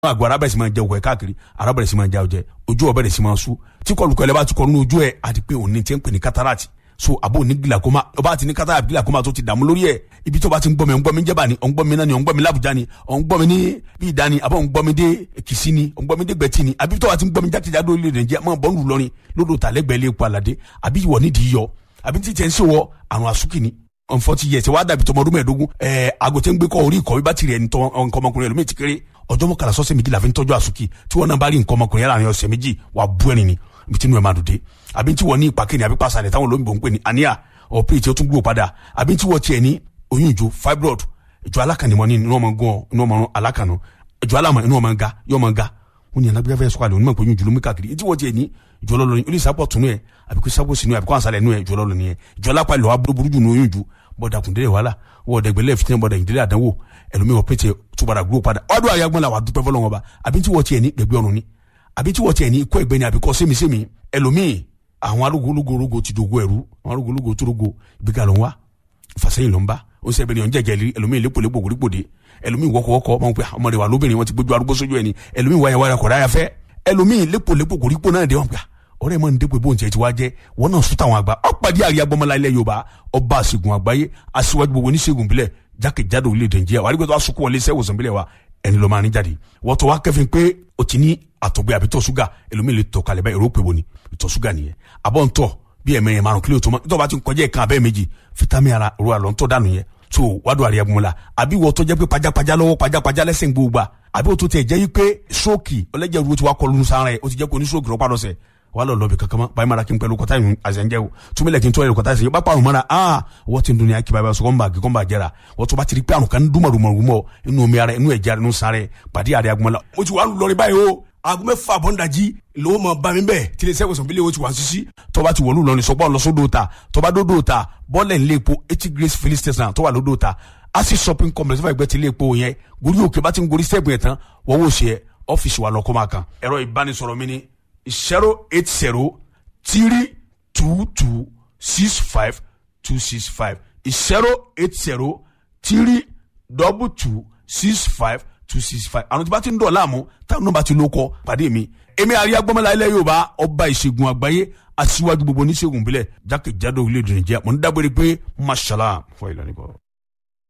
àgọ́ ara bẹ̀rẹ̀ sí máa jẹ òkè káàkiri ara bẹ̀rẹ̀ sí máa já ọjẹ ojú ọ bẹ̀rẹ̀ sí máa sú tí kọlùkọ ẹlẹ́bàá ti kọ nínú ojú ẹ̀ àti pé òní ti ń pè ní cataract so àbò ní glaucoma ọba àti ní cataract glaucoma tó ti dààmú lórí ẹ̀ ibi tó bá ti ń gbọ́ mi ń gbọ́ mi jẹ́bà ni ọ̀ ń gbọ́ mi náà ni ọ̀ ń gbọ́ mi lábùjá ni ọ̀ ń gbọ́ mi ní bí ìdá ni àbọ̀ ń gbọ́ mi dé kìsí ni ọ̀ ń gbọ́ mi dé gbẹ̀tì ni àbí tó bá ti ń gbọ́ mi jákèjádò orílẹ̀ nàìjíríà mọ̀ bọ́ọ̀lù lọ́rin lódò tàlẹ́gbẹ̀ẹ́ lé epo àlàdé àbí ìwọ nídìí yọ àbí tí tẹ̀ ń ṣèwọ àrùn àsúkì ni unforty years wàá dàbí tọmọ ọdún mẹ́ẹ̀ẹ́dógún ẹẹ àgùntàn gbé kọ orí ìkọ bí bátìrì ẹni tọ nǹkan ọmọkùnrin ẹlòmíì ti kéré ọjọ́ mọ́kànlá sọ́sẹ̀ méjì la fi ń tọ́jú àsùkì tí wọ́n náà bá rí nǹkan ọmọkùnrin yàrá ọ̀sẹ̀ méjì wà bú ẹni ni ibi tí inú ẹ̀ máa dùn dé àbí tí wọ́n ní ìpàkẹ́ ni àbí pàṣẹ táwọn olóyìnbó ń pè ní àníyà ọ̀pẹ́ tí ó tún gbó padà àbí tí wọ́n tiẹ̀ ní oyún ìjó fibroid ìjọ alákànnìmọ́ ní inú ọmọ gan inú ọmọ alákànnà ìjọ alámọ̀ inú ọmọ ga yọ ọmọ ga wọn ni anagbẹ́ fẹ́ sọ́kàlẹ̀ onímọ̀ pé oyún ìjọ ló mú káàkiri tí wọ́n tiẹ̀ ní ìjọ lọ́lọ́ ni olùsàpọ̀ tunu ẹ̀ àbíkú sábò sínú ẹ̀ àbíkú ànsálẹ̀ nù ẹ̀ ìjọ lọ́lọ́ ni ẹ̀ ìjọ lápá ìlọ́wà burúkú jù ní oyún ìjọ bọ́dà kùndélé wàhálà wọ́ọ̀dà ìgbẹ́lẹ̀ fitinẹ bọ́dà ìdílé àdánwò ẹlòmíì wọ́n pété túbàdà gbó padà ọdún àyàgbọ́n la wà dúpẹ́ fọlọ́wọn ba àbí tí wọ́n tiẹ̀ ní gbẹ̀gbẹ́ ọ̀run ni àbí tí wọ́n tiẹ̀ ní ikọ́ ẹ̀gbẹ́ ni àbí kọ́ sẹ́mi-sẹ́mi ẹlòmíì àwọn arúgbólógórógó ti dogo ẹ̀rú àwọn arúgbólógó tó rogo ìgbéga ló ń wá ìfàsẹ́yìn ló ń bá ó sẹ́bẹ̀ ni ọ̀njẹ̀jẹ̀ rí ẹlòmíì lépolépo gbòdìgbòdì ẹlòmíì wọ́kọ̀wọ́kọ̀ ọmọ pé ọmọdé wa lóbìnrin wọn ti gbójú arúgbó sójú ẹni ẹlòmíì wáyà wáyà kọ̀dá yà fẹ́ ẹlòmíì lépolépo gbòdìgbò náà dé wọn pé ọ̀rẹ́ mọ ndé pé bóun tiẹ̀ ti wá jẹ́ wọn náà sún táwọn àgbà ọ̀pàdé àríyá gbọmọlá ilẹ̀ yorùbá ọba àṣegun àgbáyé aṣíwájú gbogbo oníṣègùn bílẹ̀ jákèjádò orílẹ̀-èdè nàìjíríà wàá rí gbọ́dọ̀ asukun wọlé sẹ́wọ̀sán bílẹ̀ wa ẹni ló máa ní jáde wọ́n tó wá kẹ́fìn pé o ti ní àtọ̀gbẹ́ àbí tọ̀ ṣúgà ẹlòmíì lè tọ̀ kalẹ̀ báyìí èrò pé wo ni ìtọ̀ ṣúgà nìyẹn àbọ̀ ń tọ̀ bí ẹ̀mẹ̀yẹ márùn kílò tó mọ́ tó bá ti ń kọjá ìkan abẹ́ méjì fitamin ara ro àlọ́ ń tọ́ dànù yẹn tó wádùn àríyá gbọmọlá àbí wọ́n tó jẹ́ pé pajápajá lọ́wọ́ pajápajá lẹ́sẹ̀ ń gbogbo àbí wọ́n tó tẹ̀ jẹ́ yí pé stroke ọlẹ́jẹ̀ ru ti wá kọlu sára ẹ̀ o ti jẹ́ kó ní stroke rọ́pàá lọ́sẹ̀ wà lọ lọbi kankan báyìí mara kí n pẹ̀lú kọta yìí àzẹnjẹ o túnbílẹ̀ kí n tọ́ ẹ̀rọ kọta yìí bá parun mara aa wọ́n ti ń dunya kí báyìí sọ̀kọ́ ń bá gígọ́ ń bá jẹ́ra wọ́n tó bá ti rí pé àrùn kan ń dúnmọ̀ dúnmọ̀ dúnmọ̀ inú omi ara inú ẹ̀jẹ̀ ara inú sáré pàdé àrẹ agbọ̀n la. mo ti wà lọrin báyìí o aago mẹ́fà bọ́ńdàjì lówó mọ̀ bá mi bẹ́ẹ̀ tí ilé sẹ́wọ̀sán bílẹ̀ o ti wà sísí tọ́ba ti wọ̀lú lọrin sọ́gbọ́n lọ́sọ́dọ̀ ta tọ́ba dódò ta bọ́ọ̀lẹ̀ ńlẹ̀ epo eighty grace filling station tó wà lódò ta asi shopping complex fún ẹgbẹ́ tí ilé epo yẹn gorí òkè bá ti ń gorí sẹ́ẹ̀bù yẹn tán wọ́n wò ṣe ọ́fíìsì wa lọ́kọ́ máa kan ẹ̀rọ ìbánisọ̀rọ̀ mi ni zero eight zero three two two six five two six five zero eight zero three double two six five two six five àwọn tí bá ti ń dọ̀ láàmú táwọn náà bá ti ló kọ pàdé mi èmi àríyá gbọ́mọlá ilẹ̀ yorùbá ọba ìṣègùn àgbáyé aṣíwájú gbogbo oníṣègùn bílẹ̀ jákèjádò orílẹ̀-èdè nàìjíríà mo ń dábòrè pé mashallah fún ìlànà ìbọ̀.